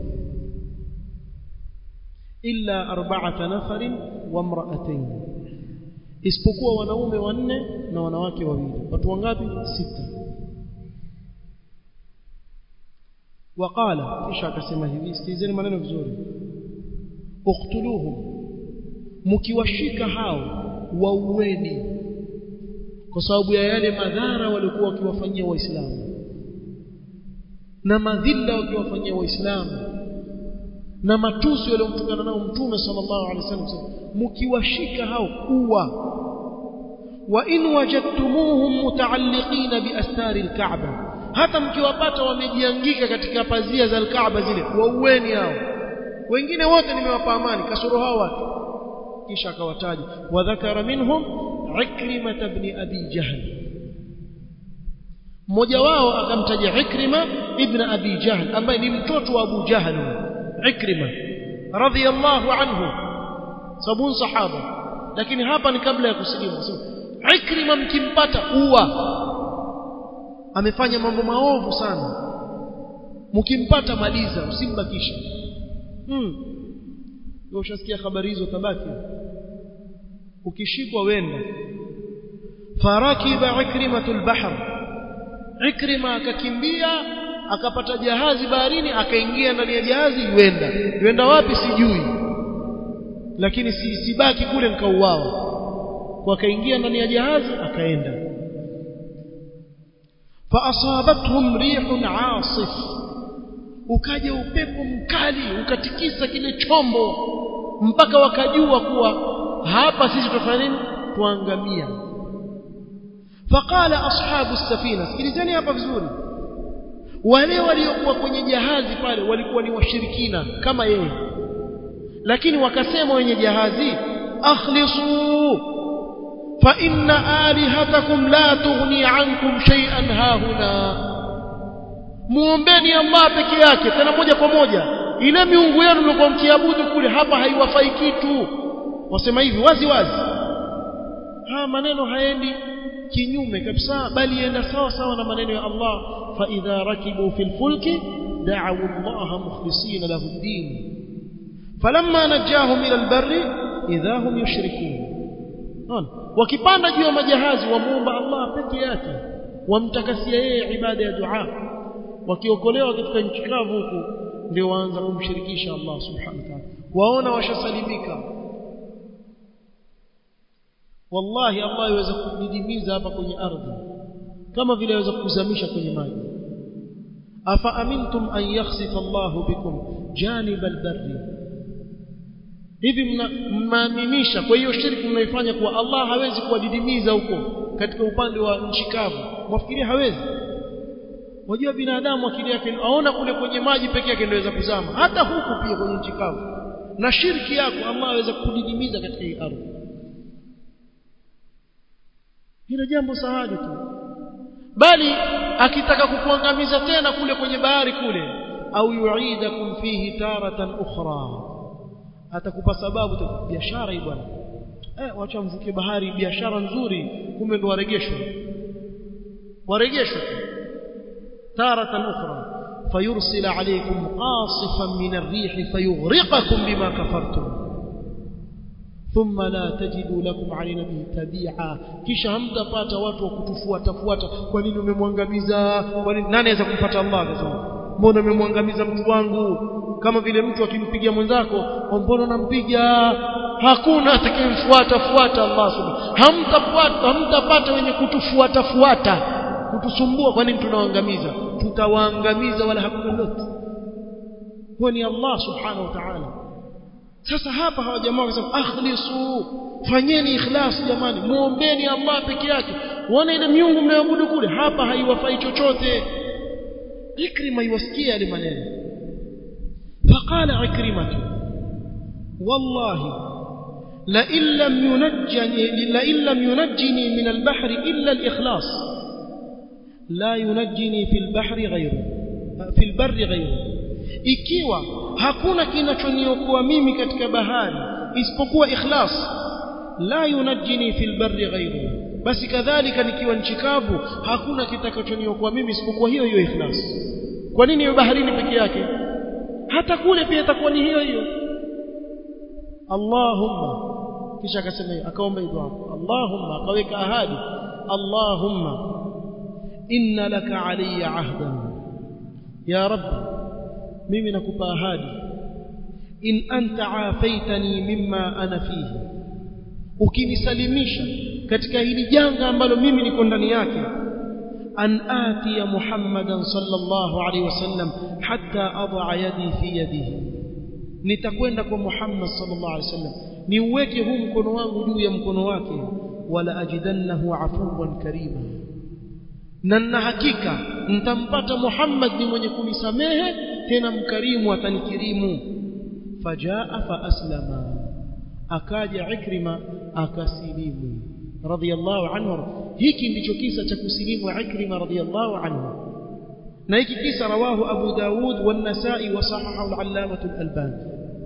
illa arba'ata nafarin wa imra'atayn isipokuwa wanaume wanne na wanawake wawili watu wangapi sita waqala kisha akasema hivi sikizeni maneno vizuri uqtuluhum mkiwashika hao waueni kwa sababu ya yale madhara walikuwa wakiwafanyia waislamu na madhila wakiwafanyia waislamu na matusi waliomtukana nao mtume sallallahu alaihi wasallam mkiwashika hao uwa wa in wajadtumuhum mutaalliqina biastari alkaaba hata mkiwapata wamejiangika katika pazia za alkaaba zile waueni hao wengine wote nimewapa amani kasoro hao watu kisha akawataja wa dhakara minhum ikrima ibn abi jahl mmoja wao akamtaja ikrima ibn abi jahl ambaye ni mtoto wa abu jahl ikrima radhiyallahu anhu sabun sahaba lakini hapa ni kabla ya kusilimu ikrima mkimpata uwa amefanya mambo maovu sana mkimpata maliza usimbakisha hmm wewe ushasikia habari hizo tabaki ukishikwa wenda farakiba ikrimatul bahr ikrima akakimbia akapata jahazi baharini akaingia ndani ya jahazi yuenda yuenda wapi sijui lakini si, sibaki kule nikauawa kwa akaingia ndani ya jahazi akaenda فاصابتهم ريح عاصف ukaja upepo mkali ukatikisa kile chombo mpaka wakajua kuwa hapa sisi tutafanya nini tuangamia faqala ashabu safina sikilizeni hapa vizuri wale waliokuwa kwenye jahazi pale walikuwa ni washirikina kama yeye lakini wakasema wenye jahazi akhlisu fa inna alihatakum la tughni ankum shay'an hahuna muombeni Allah peke yake tena moja kwa moja ile miungu yenu mlikuwa mkiabudu kule hapa haiwafai kitu wasema hivi wazi wazi haya maneno haendi kinyume kabisa bali yenda sawa sawa na maneno ya Allah fa idha rakibu fil fulki da'u Allah mukhlisina lahu ad-din falamma najahum ila al-barri idha hum yushrikun wakipanda juu ya majahazi wamuomba Allah peke yake wamtakasia yeye ibada ya dua wakiokolewa katika nchi kavu huku ndio waanza kumshirikisha Allah subhanahu wa ta'ala waona washasalimika wallahi Allah yaweza kudidimiza hapa kwenye ardhi kama vile yaweza kuzamisha kwenye maji afa amintum an yakhsifa Allah bikum janib albarri hivi mnaaminisha kwa hiyo shirki mnaifanya kuwa Allah hawezi kuwadidimiza huko katika upande wa nchi kavu mwafikiria hawezi wajua binadamu akili yake aona kule kwenye maji peke yake ndio kuzama hata huku pia kwenye nchi kavu na shirki yako Allah aweza kudidimiza katika hii ardhi hilo jambo sahali tu bali akitaka kukuangamiza tena kule kwenye bahari kule au yuidakum fihi taratan ukhra atakupa sababu biashara hii bwana eh wacha mvuke bahari biashara nzuri kumbe ndo waregeshwa waregeshwa تارة أخرى فيرسل عليكم قاصفا من الريح فيغرقكم بما كفرتم ثم لا تجدوا لكم علينا به تبيعا kisha hamtapata watu wa kutufuata fuata kwa nini umemwangamiza kwa nini nani anaweza kumpata Allah akasema mbona umemwangamiza mtu wangu kama vile mtu akimpiga mwenzako mbona unampiga hakuna atakayemfuata fuata Allah subhanahu hamtafuata hamtapata wenye kutufuata fuata kutusumbua kwa nini tunawaangamiza tutawaangamiza wala hakuna lolote huwa ni Allah subhanahu wa ta'ala sasa hapa hawa jamaa wakasema akhlisu fanyeni ikhlas jamani muombeni Allah peke yake wana ile miungu mnayoabudu kule hapa haiwafai chochote ikrima iwasikia yale maneno faqala ikrimatu wallahi la in lam yunajjini la in lam yunajjini min al-bahr illa al-ikhlas la yunajjini fi al-bahri ghayru fi al-barri ghayru ikiwa hakuna kinachoniokoa mimi katika bahari isipokuwa ikhlas la yunajjini fil barri ghayru basi kadhalika nikiwa nchi kavu hakuna kitakachoniokoa mimi isipokuwa hiyo hiyo ikhlas kwa nini hiyo baharini peke yake hata kule pia itakuwa ni hiyo hiyo Allahumma kisha akasema akaomba dua Allahumma akaweka ahadi Allahumma inna laka alayya ahdan ya rabbi mimi nakupa ahadi in anta afaitani mimma ana fihi ukinisalimisha katika hili janga ambalo mimi niko ndani yake an atiya muhammadan sallallahu alaihi wasallam hatta adha yadi fi yadihi nitakwenda kwa muhammad sallallahu alaihi wasallam niuweke huu mkono wangu juu ya mkono wake wala ajidannahu afuwan karima na na hakika nitampata muhammad ni mwenye kunisamehe tena mkarimu atanikirimu fajaa fa aslama akaja ikrima akasilimu radiyallahu anhu hiki ndicho kisa cha kusilimu ikrima radiyallahu anhu na hiki kisa rawahu abu daud wan-nasai wa sahahahu al-allamah al-albani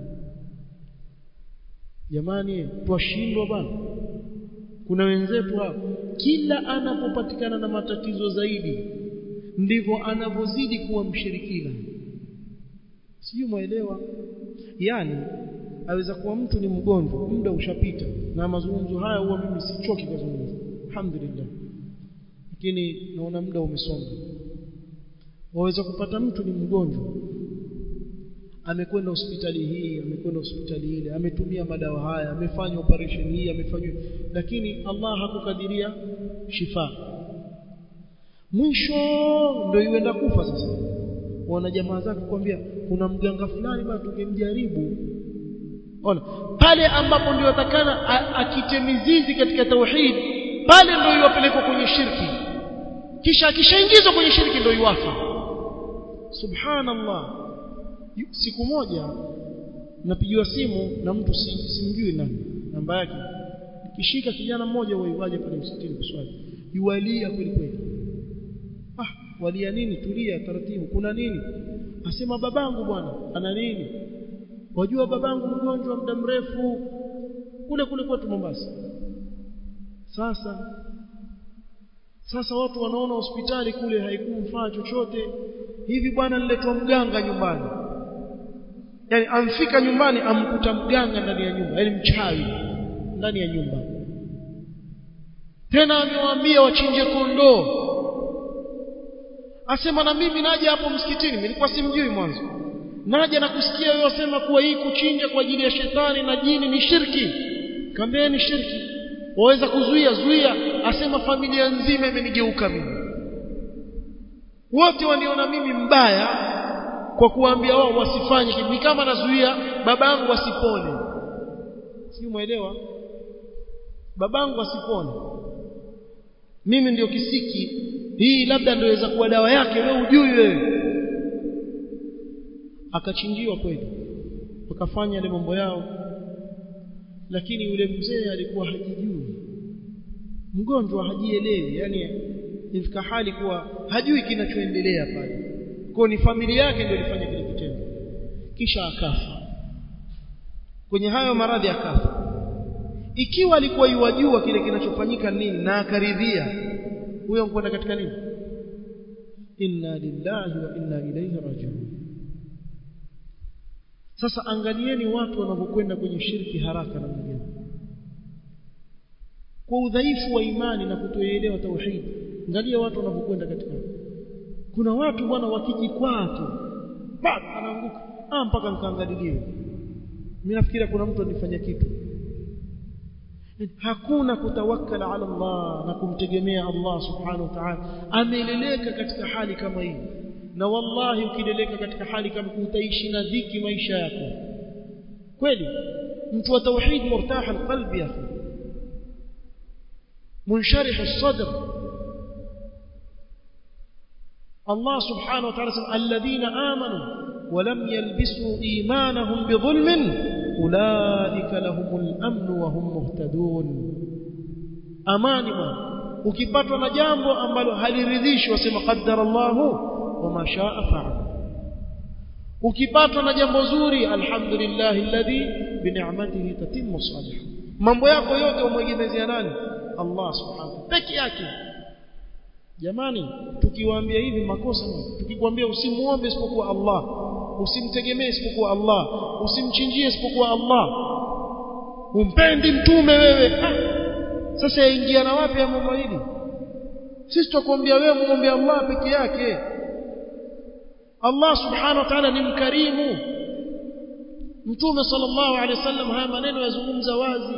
jamani twashindwa bwana kuna wenzetu hapa kila anapopatikana na matatizo zaidi ndivyo anavyozidi kuwa mshirikina sijui mwelewa yani aweza kuwa mtu ni mgonjwa muda ushapita na mazungumzo haya huwa mimi sichoki kuzungumza alhamdulillah lakini naona muda umesonga waweza kupata mtu ni mgonjwa amekwenda hospitali hii amekwenda hospitali ile ametumia madawa haya amefanya operation hii amefanya lakini Allah hakukadiria shifa mwisho ndio iwenda kufa sasa wana jamaa zake kwambia kuna mganga fulani bado tungemjaribu ona pale ambapo ndio atakana akite mizizi katika tauhid pale ndio iwapelekwa kwenye shirki kisha akishaingizwa kwenye shirki ndio iwafa subhanallah siku moja napigiwa simu na mtu simjui nani namba yake kishika kijana mmoja waiwaje pale msikitini kuswali yualia kweli kweli ah walia nini tulia taratibu kuna nini asema babangu bwana ana nini wajua babangu mgonjwa muda mrefu kule kule kwetu Mombasa sasa sasa watu wanaona hospitali kule haikumfaa chochote hivi bwana niletwa mganga nyumbani yani amfika nyumbani amkuta mganga ndani ya nyumba yani mchawi ndani ya nyumba tena amewaambia wachinje kondoo asema na mimi naje hapo msikitini nilikuwa simjui mwanzo naja na kusikia wewe wasema kuwa hii kuchinja kwa ajili ya shetani na jini ni shirki kaambia ni shirki waweza kuzuia zuia asema familia nzima imenigeuka mimi wote waniona mimi mbaya kwa kuambia wao wasifanye ni kama nazuia babangu asipone si muelewa babangu asipone mimi ndio kisiki hii labda ndio inaweza kuwa dawa yake wewe ujui wewe akachinjiwa kweli wakafanya ile mambo yao lakini yule mzee alikuwa hajijui mgonjwa hajielewi yani ifika hali kuwa hajui kinachoendelea pale kwa ni familia yake ndio ilifanya kile kitendo kisha akafa kwenye hayo maradhi akafa ikiwa alikuwa yuwajua kile kinachofanyika nini na akaridhia huyo mkwenda katika nini inna lillahi wa inna ilayhi rajiun sasa angalieni watu wanavyokwenda kwenye shirki haraka na mgeni kwa udhaifu wa imani na kutoelewa tauhid angalia watu wanavyokwenda katika kuna watu bwana wakijikwaa tu bado anaanguka ah mpaka nikaangalilie mimi nafikiria kuna mtu anifanya kitu hakuna kutawakkala ala Allah na kumtegemea Allah subhanahu wa ta'ala ameleleka katika hali kama hii na wallahi ukileleka katika hali kama utaishi na dhiki maisha yako kweli mtu wa tauhid murtah alqalbi ya akhi منشرح الصدر الله سبحانه وتعالى الذين آمنوا ولم يلبسوا إيمانهم بظلم أولئك لهم الأمن وهم مهتدون أمان ما ukipatwa na jambo ambalo haliridhishi wasema qaddara Allahu wama shaa fa'al ukipatwa na jambo zuri alhamdulillah alladhi bi ni'matihi tatimmu salih mambo yako yote umwegemezea nani Allah subhanahu peke yake jamani tukiwaambia hivi makosa tukikwambia usimuombe isipokuwa Allah usimtegemee isipokuwa Allah usimchinjie isipokuwa Allah umpendi mtume wewe ah. sasa yaingia na wapi ya mambo hili sisi tutakwambia wewe muombe Allah peke yake Allah subhanahu wa ta'ala ni mkarimu mtume sallallahu alaihi wasallam haya maneno yazungumza wazi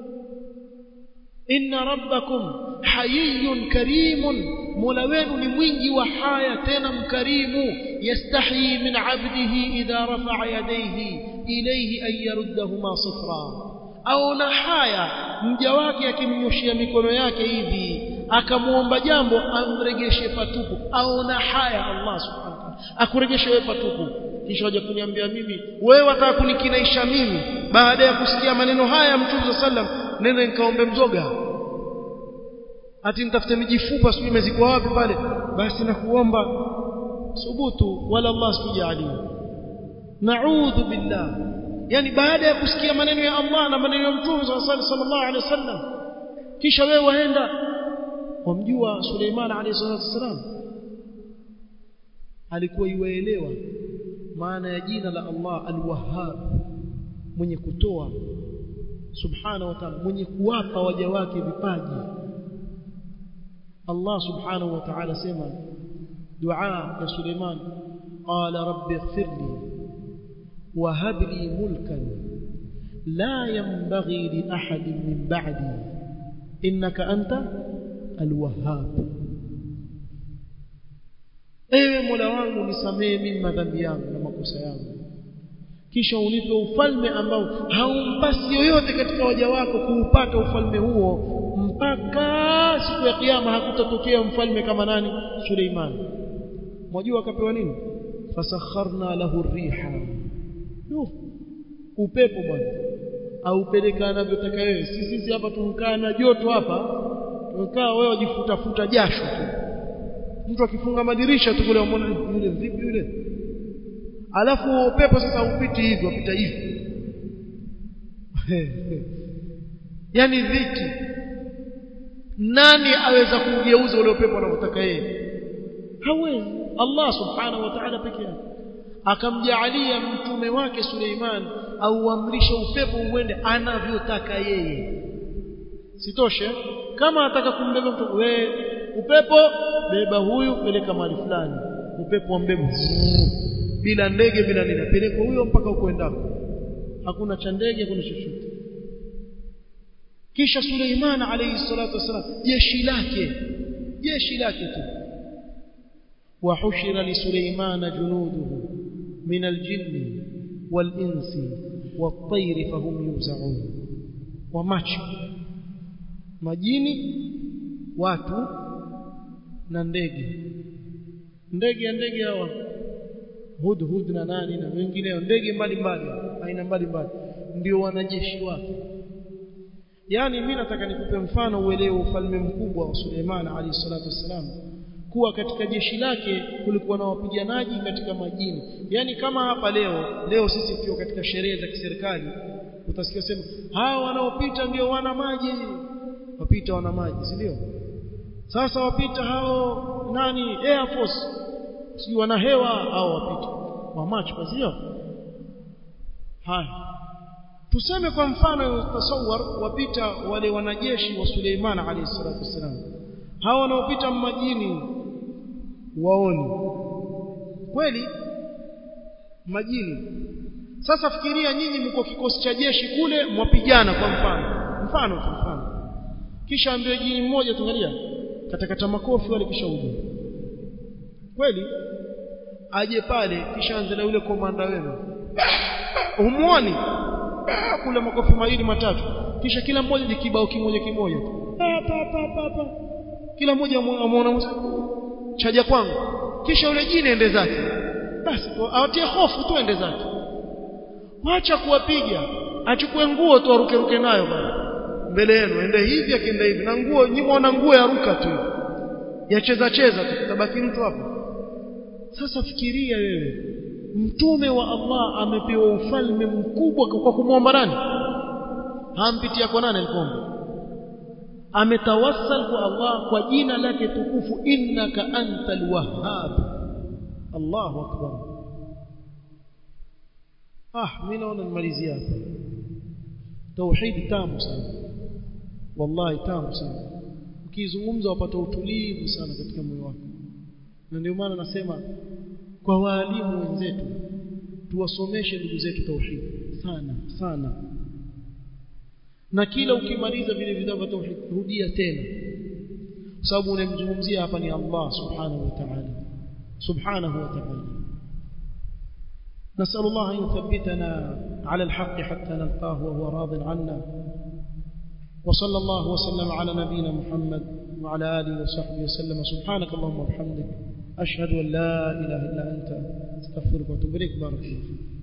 inna rabbakum hayyun karimun mola wenu ni mwingi wa haya tena mkarimu yastahi min abdihi idha rafa'a yadayhi ilayhi an yaruddahuma sifra au na haya mja wake akimnyoshia mikono yake hivi akamuomba jambo amregeshe patupu au na haya Allah subhanahu wa ta'ala akuregeshe wewe patupu kisha waje kuniambia mimi wewe wataka kunikinaisha mimi baada ya kusikia maneno haya mtume sallam nenda nikaombe mzoga ati nitafute mijifupa sijui imezikwa wapi pale basi nakuomba subutu wala Allah sikujalie naudhu billah yani baada ya kusikia maneno ya Allah na maneno ya mtume sallallahu alaihi wasallam kisha wewe waenda wamjua Suleiman alayhi salatu wasallam alikuwa iwaelewa maana ya jina la Allah al-Wahhab mwenye kutoa subhanahu wa ta'ala mwenye kuwapa waja wake vipaji Allah subhanahu wa ta'ala sema dua ya Suleiman qala rabbi ighfirli wa hab li mulkan la yanbaghi li ahadin min ba'di innaka anta al-wahhab ewe mola wangu nisamee mimi madhambi yangu na makosa yangu kisha unipe ufalme ambao haumpasi yoyote katika waja wako kuupata ufalme huo mpaka siku ya kiyama hakutatokea mfalme kama nani Suleiman mwajua akapewa nini fasakharna lahu riha no. upepo bwana aupeleka anavyotaka wewe sisi sisi hapa tumkaa na joto hapa tumekaa wewe wajifutafuta jasho tu mtu akifunga madirisha tu kule umeona yule vipi yule alafu upepo sasa upiti hivi upita hivi yani dhiki nani aweza kugeuza ule upepo anavyotaka yeye hawezi Allah subhanahu wa ta'ala pekee yake akamjaalia mtume wake Suleiman auamrishe upepo uende anavyotaka yeye sitoshe kama ataka kumbeba mtu we upepo beba huyu peleka mahali fulani upepo ambebe bila ndege bila nini peleka huyo mpaka ukoendako hakuna cha ndege hakuna chochote kisha Suleiman alayhi salatu wasalam jeshi lake jeshi lake tu وحشر لسليمان جنوده من الجن والإنس والطير فهم يوزعون وماcho majini watu na ndege ndege ya ndege hawa hudhud na nani na wengineo ndege mbalimbali aina mbalimbali ndio wanajeshi wake yani mimi nataka nikupe mfano uelewe ufalme mkubwa wa Suleiman alayhi salatu wassalam kuwa katika jeshi lake kulikuwa na wapiganaji katika majini yani kama hapa leo leo sisi tukiwa katika sherehe za kiserikali utasikia sema hawa wanaopita ndio wana maji wapita wana maji si ndio sasa wapita hao nani air force si wana hewa au wapita wa macho sio haya tuseme kwa mfano tasawwar wapita wale wanajeshi wa Suleiman alayhi salatu wasalam hawa wanaopita majini waoni kweli majini sasa fikiria nyinyi mko kikosi cha jeshi kule mwapigana kwa mfano mfano tu mfano kisha ambiwe jini mmoja tuangalia katakata makofi wale kisha uje kweli aje pale kisha anze na yule komanda wenu humuoni kula makofi mawili matatu kisha kila mmoja ni kibao kimoja kimoja pa pa pa pa kila mmoja amuona chaja kwangu kisha yule jini ende zake basi awatie hofu tu ende zake wacha kuwapiga achukue nguo tu aruke ruke nayo bana mbele yenu ende hivi akienda hivi na nguo nyimona nguo ya ruka tu yacheza cheza tu tabaki mtu hapo sasa fikiria wewe mtume wa Allah amepewa ufalme mkubwa kwa kumwomba nani hampitia kwa nani alipoomba ametawassal kwa Allah kwa jina lake tukufu innaka antal wahhab Allahu akbar ah mimi naona nimalizia hapa tauhid tamu sana wallahi tamu sana ukizungumza wapata utulivu sana katika moyo wako na ndio maana nasema kwa waalimu wenzetu tuwasomeshe ndugu zetu tauhid sana sana na kila ukimaliza vile vitabu vya tauhid rudia tena kwa sababu unamzungumzia hapa ni Allah subhanahu wa ta'ala subhanahu wa ta'ala نسأل الله أن يثبتنا على الحق حتى نلقاه وهو راض عنا وصلى الله وسلم على نبينا محمد وعلى آله وصحبه وسلم سبحانك اللهم وبحمدك أشهد أن لا إله إلا أنت استغفرك واتوب إليك بارك الله فيك